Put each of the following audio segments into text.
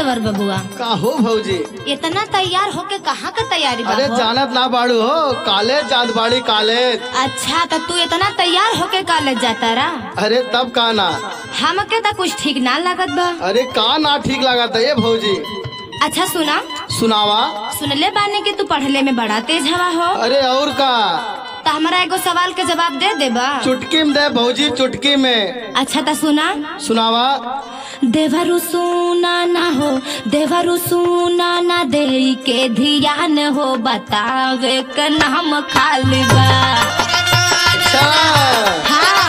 देवर बबुआ का हो भौजी इतना तैयार होके कहाँ का तैयारी बा अरे हो? जानत ना बाड़ू हो कॉलेज जात बाड़ी कॉलेज अच्छा तो तू इतना तैयार होके कॉलेज जाता रहा अरे तब का ना हमके तो कुछ ठीक ना लागत बा अरे का ना ठीक लागत है ये भौजी अच्छा सुना सुनावा सुनले बाने कि तू पढ़ले में बड़ा तेज हवा हो अरे और का तो हमारा एगो सवाल के जवाब दे देबा चुटकी में दे भौजी चुटकी में अच्छा तो सुना सुनावा देवरु सुना ना हो देवरु सुना ना दे के ध्यान हो बतावे का नाम खाली बा अच्छा हाँ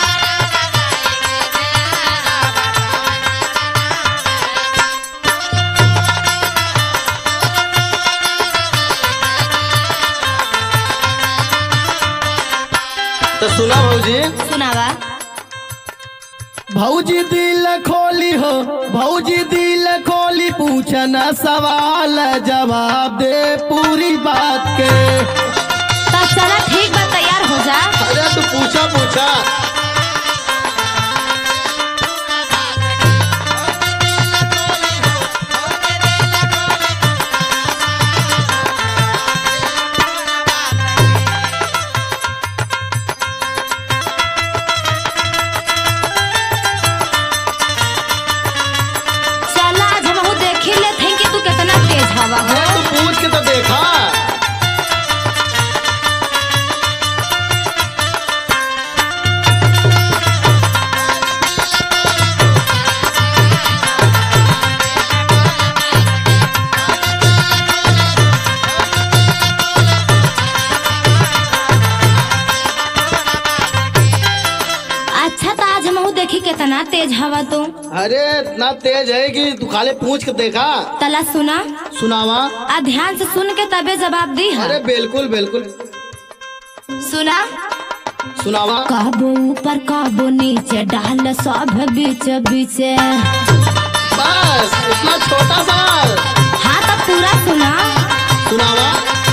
तो सुना भौजी सुनावा भौजी दिल खोली हो भौजी दिल खोली पूछना सवाल जवाब दे पूरी बात के तो चला ठीक बा तैयार हो जा अरे तू पूछा पूछा चला आज हम देखी ले थे कि तू कितना तेज हवा हो अरे तू पूछ के तो देखा अच्छा तो आज हम देखी कितना तेज हवा तू अरे इतना तेज है कि तू खाली पूछ के देखा तला सुना सुनावा आ ध्यान से सुन के तबे जवाब दी है अरे बिल्कुल बिल्कुल सुना सुनावा काबो ऊपर काबो नीचे डाल सब बीच बीच बस इतना छोटा सवाल हाँ तो पूरा सुना सुनावा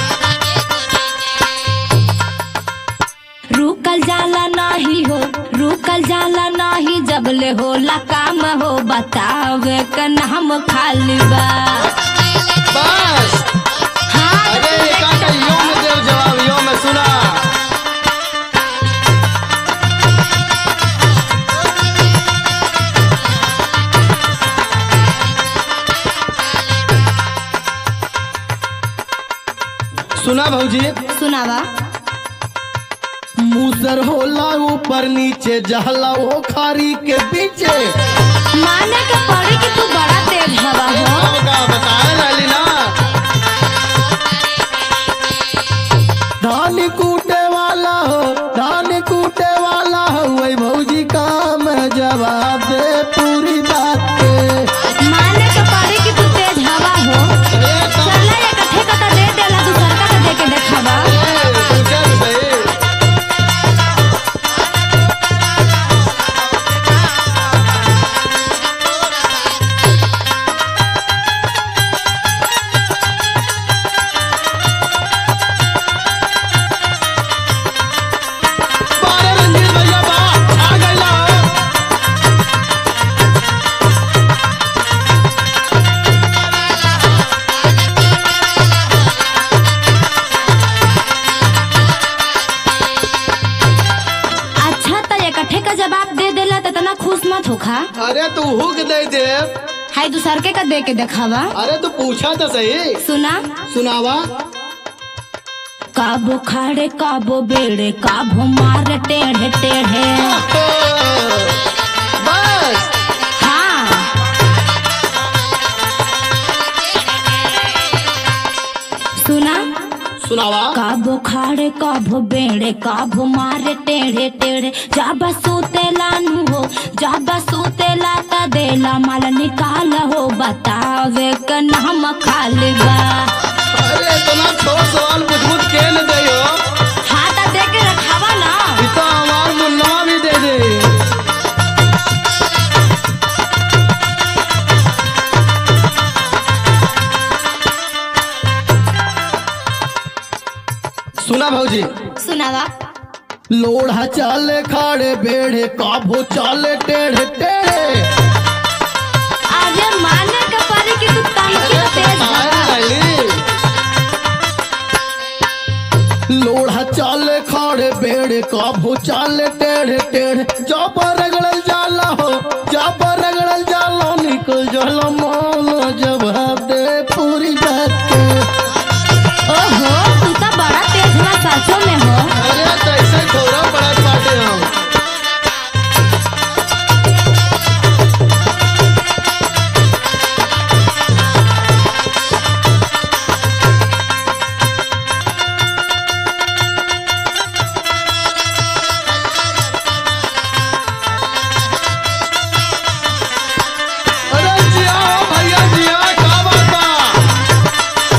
रुकल जाला नहीं हो रुकल जाला नहीं जब ले होला काम हो बतावे का नाम खाली बा बस हाँ अरे एका का यो में देव जवाब यो में सुना सुना भौजी सुनावा मूसर होला ऊपर नीचे जहला वो खारी के पीछे माने के पड़ी कि तू बड़ा तेज हवा हो अब का बताए लाली ना धान कूटे वाला हो धान कूटे वाला हो वही भौजी काम जवाब दे पूरी बात के माने के पड़ी कि तू तेज हवा हो अरे तब चला ये कथे कथा दे देला दूसर का दे के देखावा ए, पूछे भी सही बारे रंजीत भैया बा आ गइला हो अच्छा तो ये कथे का जवाब दे देला तो तना खुश मत होखा अरे तू हुक दे दे हाय दूसर के का दे के देखावा अरे तू पूछा तो सही सुना सुनावा काबो खाड़े काबो बेड़े काबो मार टेढ़े टेढ़े बस हाँ सुना सुनावा काबो खाड़े काबो बेड़े काबो मारे टेढ़े टेढ़े जाबा सूते लानू हो जाबा सूते लाता देला माल निकाल हो बतावे का नाम खाली बा अरे इतना छोट सवाल पूछ पूछ के न दे हो हाँ तो दे के रखावा ना इतना हमार मुन्ना भी दे दे सुना भौजी सुनावा लोढ़ा चाले खाड़े बेड़े काबो चाले टेढ़े टेढ़े अरे माने के परी कि कभो चाल टेढ़े टेढ़े जब रगड़ल जाला हो जब रगड़ल जाला निकल जाला मौल जवाब दे पूरी बात के ओहो तू तो बड़ा तेज बा सचो में हो अरे तो ऐसे थोड़ा बड़ा बाटे हम अरे जिया भैया जिया का बात बा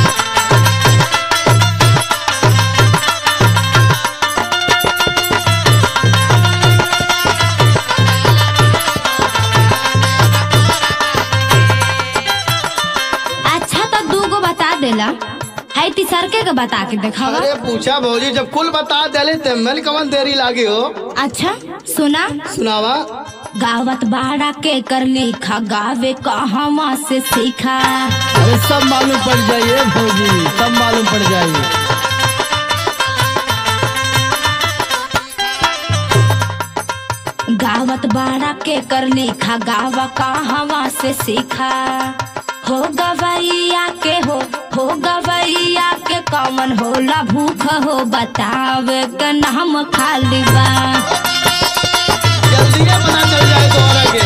अच्छा तो दू गो बता देला है तीसरके के बता के देखावा अरे पूछा भौजी जब कुल बता देले ते मेल कमन देरी लागी हो अच्छा सुना सुनावा गावत बाड़ा के कर लिखा गावे कहवा से सीखा अरे सब मालूम पड़ जाइए भौजी सब मालूम पड़ जाइए गावत बाड़ा के कर लिखा गावा कहवा से सीखा हो गवैया के हो हो गवैया के कमन होला भूख हो बतावे के नाम खाली बा जल्दी पता चल जाए तोहरा के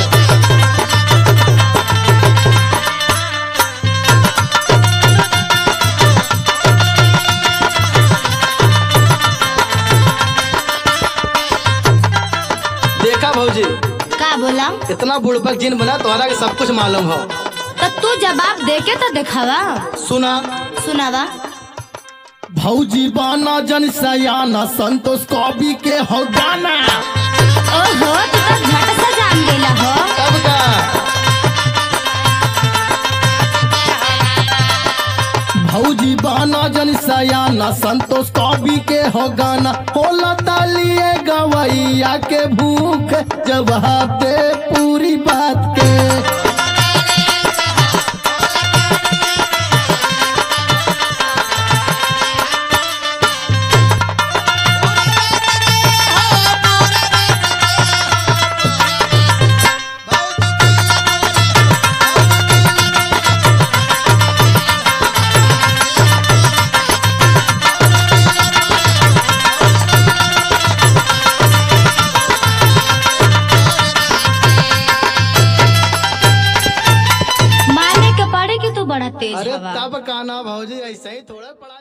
देखा भौजी का बोला इतना बुड़बक जिन बना तोहरा के सब कुछ मालूम हो तो तू जवाब दे के तो देखावा सुना सुनावा भौजी बाना जन सयाना संतोष कवि के हो गाना ओहो तू तो झट से जान गेला हो तब का भौजी बाना जन सयाना संतोष कवि के हो गाना होला तालिए गवैया के भूख जवाब दे पूरी बात के माने के पड़े कि तू बड़ा तेज अरे हवा तब काना भौजी ऐसे ही थोड़ा पढ़ा